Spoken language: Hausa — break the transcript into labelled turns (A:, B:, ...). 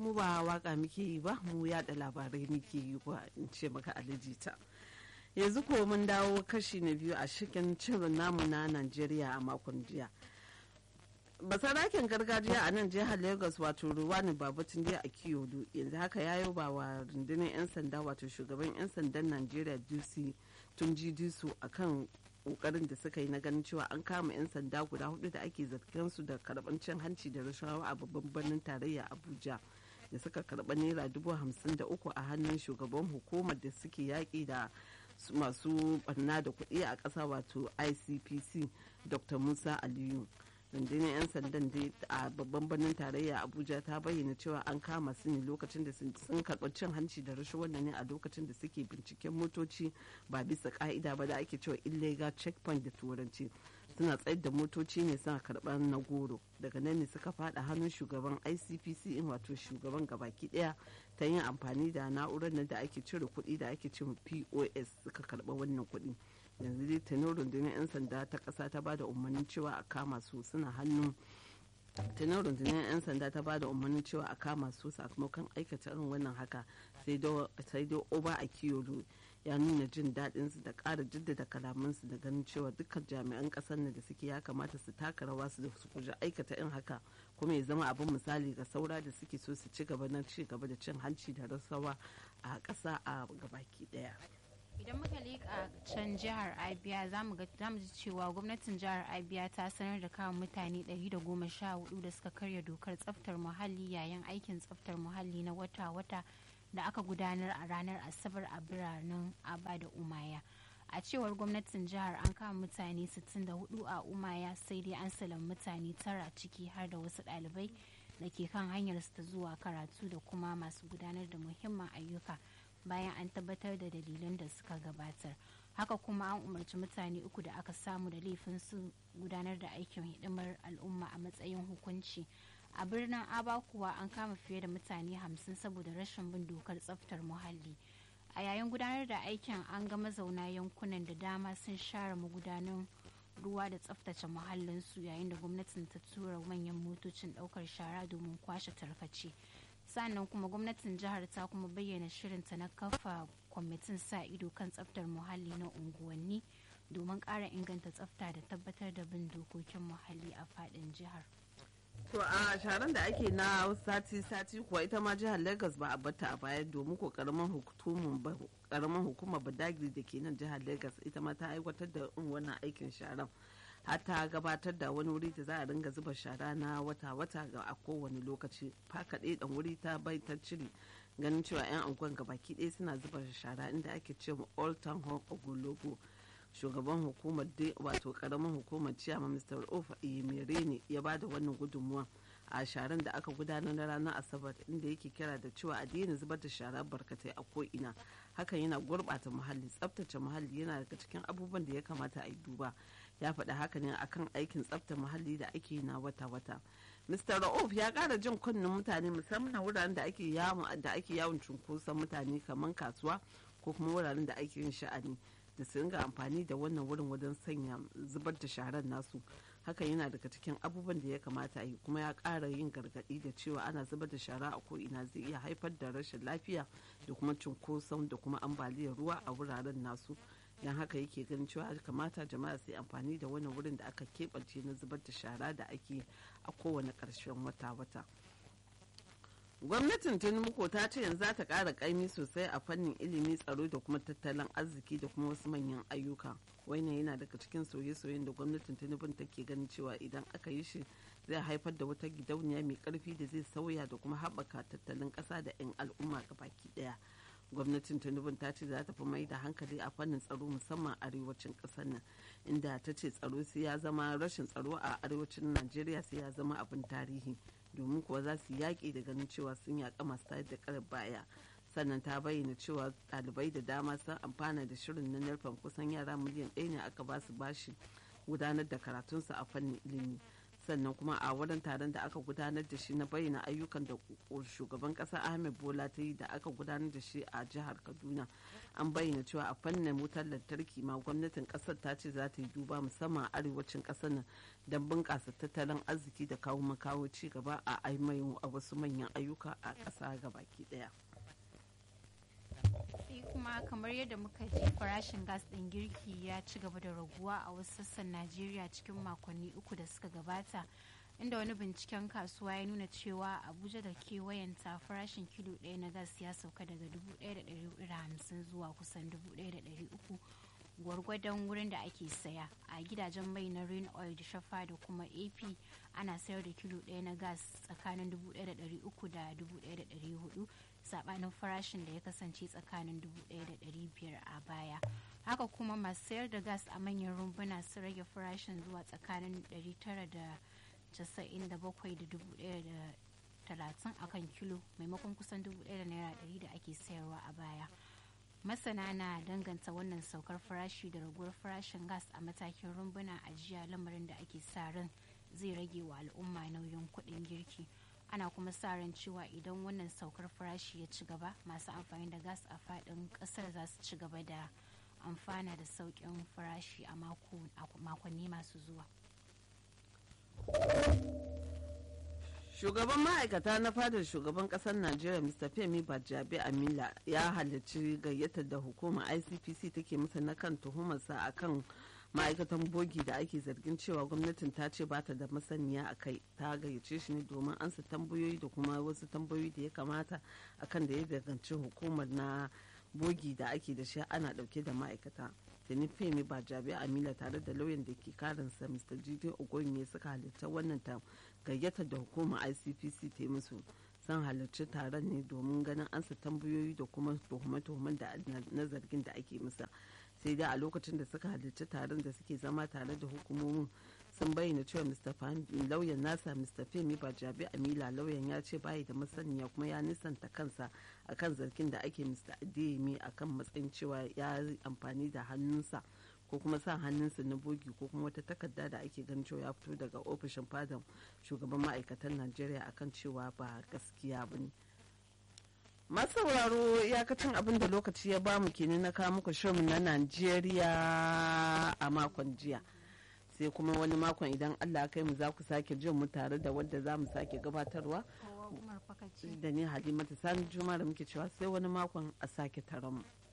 A: mu ba waka muke yi ba mu yada labarai muke yi ba in ce maka alijita yanzu ko mun dawo kashi na biyu a cikin cirin namu na najeriya a makon jiya basaraken gargajiya a nan jihar lagos wato ruwani babatun a kiyodo yanzu haka ya yi ba wa rundunar 'yan sanda wato shugaban 'yan sandan najeriya dusi tun ji dusu a kan kokarin da suka yi na ganin cewa an kama 'yan sanda guda hudu da ake zargin su da karban cin hanci da rashawa a babban birnin tarayya abuja da suka karba naira dubu hamsin da uku a hannun shugaban hukumar da suke yaƙi da masu barna da kuɗi a ƙasa wato icpc dr musa aliyu rundunar 'yan sandan dai a babban birnin tarayya abuja ta bayyana cewa an kama su ne lokacin da sun karɓi cin hanci da rashin wannan ne a lokacin da suke binciken motoci ba bisa ka'ida ba da ake cewa illegal checkpoint da turanci suna tsayar da motoci ne suna karɓar na goro daga nan ne suka fada hannun shugaban icpc in wato shugaban gabaki daya ta yin amfani da na'urar da ake cire kuɗi da ake cewa pos suka karɓa wannan kuɗi yanzu dai tanin rundunar 'yan sanda ta kasa ta bada umarnin cewa a kama su suna hannun tanin rundunar 'yan sanda ta bada umarnin cewa a kama su sakamakon aikata irin wannan haka sai dai oba a kiyoro ya nuna jin daɗin su da ƙara jaddada kalamansu da ganin cewa dukkan jami'an ƙasar nan da suke ya kamata su taka rawa su da su kuja aikata in haka kuma ya zama abin misali ga saura da suke so su ci gaba na ci gaba da cin hanci da rasawa a ƙasa a gabaki ɗaya.
B: idan muka leƙa can jihar abia za mu ji cewa gwamnatin jihar abia ta sanar da kawo mutane 114 da suka karya dokar tsaftar muhalli yayin aikin tsaftar muhalli na wata-wata da aka gudanar a ranar asabar a biranen aba da umaya a cewar gwamnatin jihar an kama mutane 64 a umaya sai dai an salam mutane tara ciki har da wasu ɗalibai da ke kan hanyar ta zuwa karatu da kuma masu gudanar da muhimman ayyuka bayan an tabbatar da dalilan da suka gabatar haka kuma an umarci mutane uku da aka samu da laifin su gudanar da aikin hidimar al'umma a matsayin hukunci a birnin aba kuwa an kama fiye da mutane hamsin saboda rashin bin dokar tsaftar muhalli a yayin gudanar da aikin an ga mazauna yankunan da dama sun share magudanan ruwa da tsaftace muhallinsu yayin da gwamnatin ta tura manyan motocin daukar shara domin kwashe tarkace sannan kuma gwamnatin jihar ta kuma bayyana shirinta na kafa kwamitin sa ido kan tsaftar muhalli na unguwanni domin ƙara inganta tsafta da tabbatar da bin dokokin muhalli a faɗin jihar.
A: To a sharan da ake na sati-sati kuwa ita ma jihar Lagos ba a bata a baya domin ko karamin hukumar Badagry da ke nan jihar Lagos ita ma ta aiwatar da wannan aikin sharan. har ta gabatar da wani wuri da za a ringa zuba shara na wata-wata ga a kowane lokaci fakaɗe dan wuri ta bai ta cire ganin cewa 'yan angon gabaki ɗaya suna zuba shara inda ake ce ma old town hall ogologo shugaban hukumar wato karamin hukumar ciyama mr of mere ne ya ba da wannan gudunmuwa a sharan da aka gudanar na ranar asabar inda yake kira da cewa a daina zubar da shara barkatai a ko'ina hakan yana gurɓata muhalli tsaftace muhalli yana daga cikin abubuwan da ya kamata a yi duba ya faɗi haka ne akan aikin tsafta muhalli da ake na wata-wata mr ra'uf ya ƙara jin kunnen mutane musamman wuraren da ake yawon da ake yawon cunkoson mutane kamar kasuwa ko kuma wuraren da ake yin sha'ani da su ringa amfani da wannan wurin wajen sanya zubar da sharar nasu hakan yana daga cikin abubuwan da ya kamata a yi kuma ya ƙara yin gargaɗi da cewa ana zubar da shara a ko'ina zai iya haifar da rashin lafiya da kuma cunkoson da kuma ambaliyar ruwa a wuraren nasu don haka yake ganin cewa kamata jama'a su yi amfani da wani wurin da aka keɓance na zubar da shara da ake a kowane ƙarshen wata-wata gwamnatin tinubu ta ce yanzu za ta ƙara ƙaimi sosai a fannin ilimi tsaro da kuma tattalin arziki da kuma wasu manyan ayyuka wannan yana daga cikin soye-soyen da gwamnatin tinubu take ganin cewa idan aka yi shi zai haifar da wata gidauniya mai ƙarfi da zai sauya da kuma haɓaka tattalin ƙasa da 'yan al'umma baki ɗaya gwamnatin tinubu ta ce za ta fi mai da hankali a fannin tsaro musamman arewacin ƙasar nan inda ta ce tsaro sai ya zama rashin tsaro a arewacin najeriya sai ya zama abin tarihi domin kuwa za su yaƙi da ganin cewa sun yaƙa masu tayar da karar baya sannan ta bayyana cewa ɗalibai da dama sun amfana da shirin na narfan kusan yara miliyan ɗaya ne aka ba su bashi gudanar da karatunsu a fannin ilimi sannan kuma a wurin taron da aka gudanar da shi na bayyana ayyukan da shugaban kasa ahmed bola ta yi da aka gudanar da shi a jihar kaduna an bayyana cewa a fannin wutar lantarki ma gwamnatin kasar ta ce za ta yi duba musamman a arewacin kasar nan don bunƙasa tattalin arziki da kawo makawo ci gaba a aimayin a wasu manyan ayyuka a ƙasa gabaki ɗaya.
B: sai kuma kamar yadda muka ji farashin gas ɗin girki ya ci gaba da raguwa a wasu sassan najeriya cikin makonni uku da suka gabata inda wani binciken kasuwa ya nuna cewa abuja da kewayenta farashin kilo ɗaya na gas ya sauka daga 1,150 zuwa kusan 1,300 gwargwadon wurin da ake saya a gidajen mai na rain oil da shafa da kuma ap ana sayar da kilo ɗaya na gas tsakanin 1,300 da 1,400 sabanin farashin da ya kasance tsakanin 1,500 a baya haka kuma masu sayar da gas a manyan rumbuna sun rage farashin zuwa tsakanin 997 da 1,030 a kan kilo maimakon kusan 1,100 da ake sayarwa a baya masana na danganta wannan saukar farashi da raguwar farashin gas a matakin rumbuna a jiya lamarin da ake sa ran zai rage wa al'umma nauyin kuɗin girki ana kuma sa ran cewa idan wannan saukar farashi ya ci gaba masu amfani da gas a faɗin ƙasar za su ci gaba da amfana da sauƙin farashi a makonni masu zuwa
A: shugaban ma'aikata na fadar shugaban kasar najeriya mr femi bajabe amila ya halarci gayyatar da hukumar icpc take masa na kan tuhumarsa akan ma'aikatan bogi da ake zargin cewa gwamnatin ta ce bata da masaniya a kai ta gayyace shi ne domin ansa tambayoyi da kuma wasu tambayoyi da ya kamata akan da ya danganci hukumar na bogi da ake da shi ana dauke da ma'aikata tuni femi ba jabi amila tare da lauyan da ke karinsa mr jide ogonye suka halitta wannan ta gayyatar da hukumar icpc ta yi musu sun halarci taron ne domin ganin ansa tambayoyi da kuma tuhume-tuhumen da na zargin da ake musa sai dai a lokacin da suka halarci taron da suke zama tare da hukumomin sun bayyana cewa mr lauyan nasa mr femi bajabi amila lauyan ya ce bayi da masaniya kuma ya nisanta kansa akan zargin da ake mr adeyemi akan matsayin cewa ya amfani da hannunsa ko kuma sa hannunsa na bogi ko kuma wata takarda da ake ganin cewa ya fito daga ofishin fadan shugaban ma'aikatan najeriya akan cewa ba gaskiya ba ne masu sauraro iyakacin abin da lokaci ya bamu kenan na kawo muku shirin na najeriya a makon jiya sai kuma wani makon idan allah kai mu za ku sake jin mu tare da wadda za mu sake gabatarwa da ni halimatu sani juma da muke cewa sai wani makon a sake taron mu